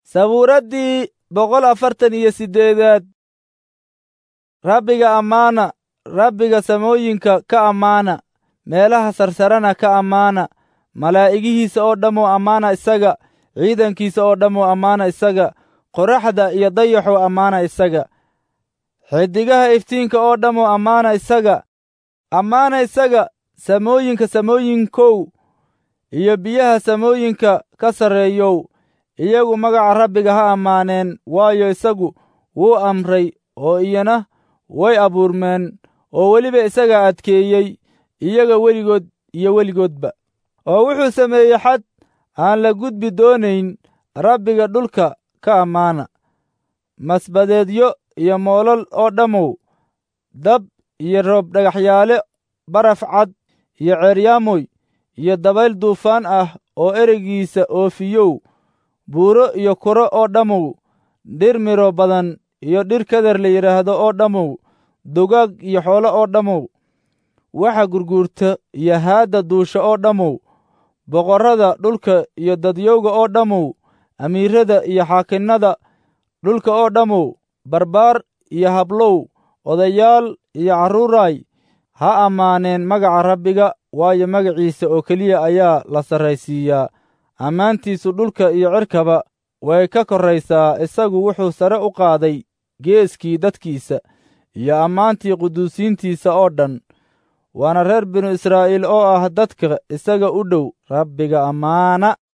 sabuuraddii boqol afartan iyo siddeedaad rabbiga ammaana rabbiga samooyinka ka ammaana meelaha sarsarana ka ammaana malaa'igihiisa oo dhammoo ammaana isaga ciidankiisa oo dhammoo ammaana isaga qoraxda iyo dayaxoo ammaana isaga xidigaha iftiinka oo dhammoo ammaana isaga ammaana isaga samooyinka samooyinkow iyo biyaha samooyinka ka sarreeyow iyagu magaca rabbiga ha ammaaneen waayo isagu wuu amray oo iyana way abuurmeen oo weliba isagaa adkeeyey iyaga weligood iyo weligoodba oo wuxuu sameeyey xad aan la gudbi doonayn rabbiga dhulka ka ammaana masbadeedyo iyo moolal oo dhammow dab iyo roob dhagaxyaale baraf cad iyo ceeryaamoy iyo dabayl duufaan ah oo ereygiisa oofiyow buuro iyo kuro oo dhammow dhir miro badan iyo dhir keder la yidhaahdo oo dhammow dugaag iyo xoolo oo dhammow waxa gurguurta iyo haadda duusha oo dhammow boqorrada dhulka iyo dadyowga oo dhammow amiirrada iyo xaakinnada dhulka oo dhammow barbaar iyo hablow odayaal iyo carruuraay ha ammaaneen magaca rabbiga waayo magaciisa oo keliya ayaa la sarraysiiyaa ammaantiisu dhulka iyo cirkaba way ka korraysaa isagu wuxuu sare u qaaday geeskii dadkiisa iyo ammaantii quduusiintiisa oo dhan waana reer binu israa'iil oo ah dadka isaga u dhow rabbiga ammaana